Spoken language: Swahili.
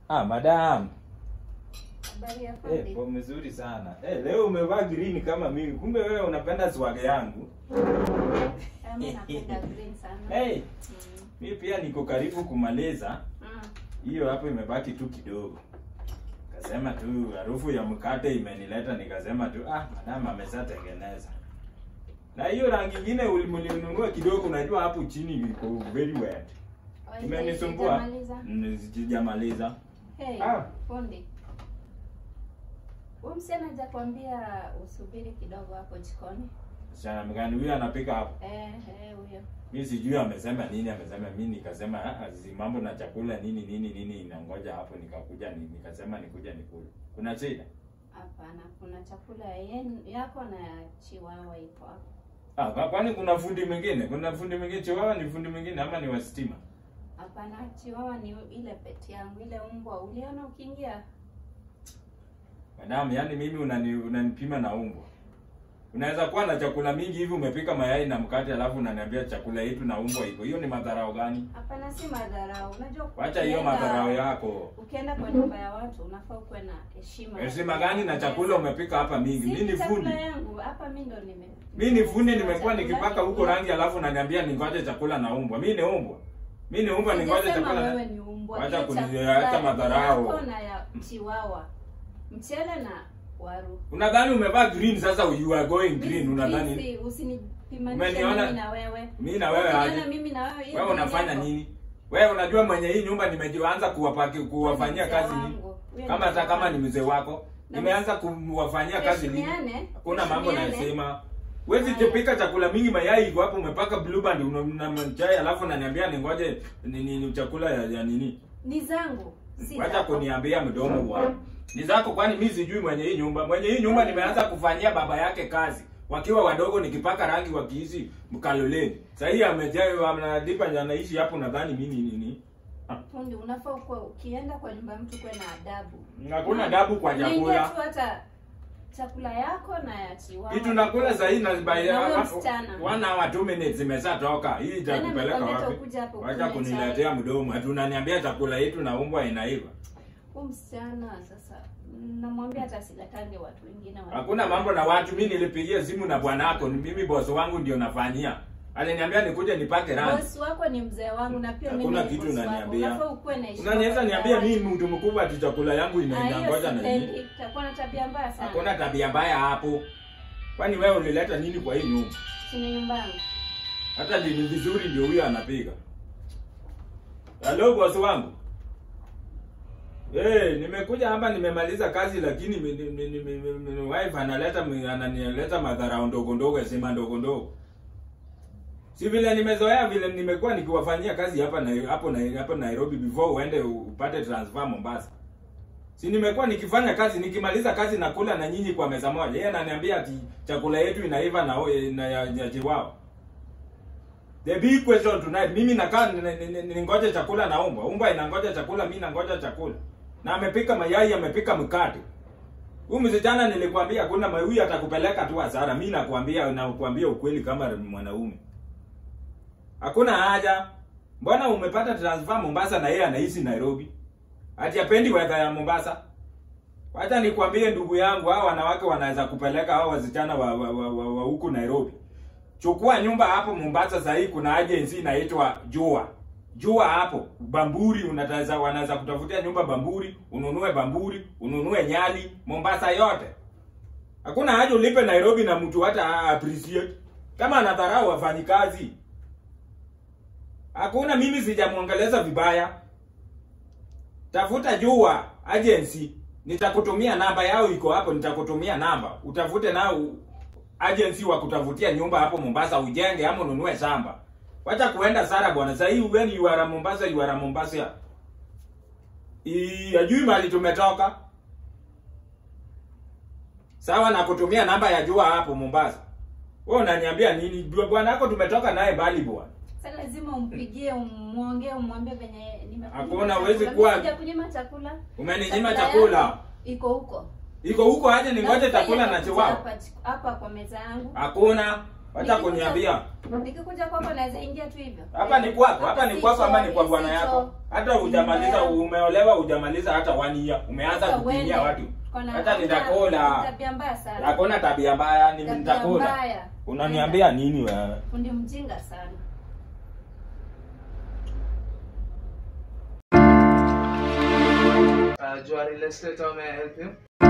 Ah, madam. Habari ya Eh, fundi? kwa mzuri sana. Eh, leo umevaa green kama mimi. Kumbe wewe unapenda swag yangu. Ah, mimi napenda green sana. Hey, Mm. mimi pia niko karibu kumaliza. Mm. Hiyo hapo imebaki tu kidogo. Kasema tu harufu ya mkate imenileta nikasema tu ah, madam ameshatengeneza. Na hiyo rangi nyingine ulimununua kidogo unajua hapo chini iko very wet. Oh, Imenisumbua. sijamaliza. Mm, Sijamaliza. Hey, Ah. fundi. Huyu msichana hajakwambia usubiri kidogo hapo jikoni? Sana mgani huyu anapika hapo? Eh, eh, huyo. mi sijui amesema nini amesema mi nikasema "Ah, ah, zi mambo na chakula nini nini nini inangoja hapo nikakuja ni, nikasema nikuja nikule kuna shida Hapana, kuna chakula yen, yako na ya chiwawa iko hapo. ah, kwa- kwani kuna fundi mwingine kuna fundi mwingine chiwawa ni fundi mwingine ama ni wa stima Hapana, chiwawa ni ile peti yangu, ile mbwa uliona ukiingia. madamu yani mimi unani, unanipima na umbwa unaweza kuwa na chakula mingi hivi umepika mayai na mkate alafu unaniambia chakula yetu na umbwa iko hiyo ni madharau gani Hapana, si madharau. Unajua wacha hiyo ukienda- madharau yako Ukienda kwa nyumba ya watu unafaa ukuwe na heshima. heshima gani na chakula umepika hapa mingi mi Si ni fundi chakula yangu hapa mimi ndo nime. mi ni fundi nimekuwa Chakula nikipaka huko yangu. rangi alafu unaniambia ningoje chakula na umbwa mi ni umbwa mi ni umbwa ningoje Sijasema chakula wewe na... ni umbwa. Wacha Ile kuni- chakula acha madharau. yako na ya chiwawa. Mchele na waru. unadhani umevaa green sasa you are going green unadhani Please, Usinipimanishe Umeniona? mimi na wewe. mi na wewe Ukiona aje mimi na wewe. hiyo wewe ni unafanya yako. nini wewe unajua mwenye hii nyumba nimeanza kuwapaki kuwafanyia Mzee kazi nini wangu. Huyo kama ni hata mzee kama wangu. ni mzee wako Na nimeanza kuwafanyia kazi nini Tuheshimiane, hakuna mambo tuheshimiane. nasema Wezi Haya. tupika chakula mingi mayai iko hapo umepaka blue band una na chai alafu unaniambia ningoje ni, ni, ni chakula ya, ya nini Ni zangu. Si Wacha zako. kuniambia mdomo bwana. Ni zako kwani mimi sijui mwenye hii nyumba. Mwenye hii nyumba nimeanza kufanyia baba yake kazi. Wakiwa wadogo nikipaka rangi wakiishi mkaloleni. Sasa hii amejaa anadipa anaishi hapo nadhani mimi ni nini? Fundi, unafaa ukuwe ukienda kwa nyumba ya mtu kuwe na adabu. Hakuna adabu kwa Unaingia chakula. tu hata chakula yako na ya chiwawa. Hii tunakula sasa hii na by Na huyo msichana. one hour two minutes zimeshatoka. Hii itakupeleka nimekwambia wapi? utakuja hapo Wacha kunywa kuniletea mdomo. Ati unaniambia chakula yetu na umbwa inaiva. Huyu msichana sasa namwambia hata asilatange watu wengine. wa- Hakuna mambo na watu. Mimi nilipigia simu na bwanako, ni mimi boss wangu ndio nafanyia. Aliniambia nikuje nipake rangi. Boss wako ni mzee wangu na pia mimi Hakuna ni kitu boss wako. unaniambia. Unafaa ukuwe na heshima. Unaniweza kwa niambia watu. mimi mtu mkubwa ati chakula yangu Ah, hiyo inaingoja na nini? sipendi. Itakuwa na tabia mbaya sana. Hakuna tabia mbaya hapo. Kwani wewe ulileta nini kwa hii nyumba? Si ni nyumba yangu. Hata ni vizuri ndio huyo anapiga. Halo boss wangu. Eh, nimekuja hapa nimemaliza kazi lakini mi- mi- mi- mi- mi- mi- mi- wife analeta mi- ananieleta madharau ndogo ndogo sema ndogo ndogo. Si vile nimezoea vile nimekuwa nikiwafanyia kazi hapa na hapo na hapo Nairobi before uende upate transfer Mombasa. Si nimekuwa nikifanya kazi nikimaliza kazi nakula na nyinyi kwa meza moja. Yeye ananiambia ati chakula yetu inaiva na na ya, ya chiwao. The big question tonight, mimi nakaa ni- ni- ni- ningoje chakula na umbwa. Umbwa inangoja chakula, mimi nangoja chakula. Na amepika mayai, amepika mkate. Huyu msichana nilikwambia kuna huyu atakupeleka tu hasara. Mimi nakwambia nakwambia ukweli kama mwanaume. Hakuna haja. Mbona umepata transfer Mombasa na yeye anaishi Nairobi? Ati apendi weather ya Mombasa? Wacha nikwambie ndugu yangu, hao wanawake wanaweza kupeleka hao wasichana wa, wa, wa, wa, wa huku Nairobi. Chukua nyumba hapo Mombasa sasa hii kuna agency inaitwa Jua. Jua hapo Bamburi unataweza wanaweza kutafutia nyumba Bamburi, ununue Bamburi, ununue Nyali, Mombasa yote. Hakuna haja ulipe Nairobi na mtu hata appreciate. Kama anadharau wafanyikazi. Hakuna mimi sijamwongeleza vibaya. Tafuta Jua agency. Nitakutumia namba yao iko hapo, nitakutumia namba. Utafute nao agency wa kutafutia nyumba hapo Mombasa ujenge ama ununue shamba. Wacha kuenda Sara bwana. Sasa hii when you are Mombasa, you are Mombasa. I ajui mali tumetoka. Sawa na kutumia namba ya Jua hapo Mombasa. Wewe unaniambia nini? Bwana wako tumetoka naye bali bwana. Sasa lazima umpigie, umwongee, umwambie venye nimekunyima Hakuna, chakula. huwezi Mimi kuwa- sijakunyima chakula. Umeninyima Chakula chakula. yako Iko huko. Iko huko aje ningoje Na chakula na ufanye chiwao. hapa hapa kwa meza yangu. Hakuna. Wacha Nikikuja- kuniambia. Nikikuja kwako naweza ingia tu hivyo. Hapa ni kwako, hapa ni Si kwako ama ni choo, kwa si bwana yako. choo. Hata hujamaliza umeolewa hujamaliza hata one year. Umeanza Sasa kupinia uende. watu. Kona- Hata nitakula. Tabia mbaya sana. Hakuna tabia mbaya, ni Tabia nitakula. mbaya. Unaniambia nini wewe? Fundi mjinga sana. Uh, Jua Real Estate, how may I help you?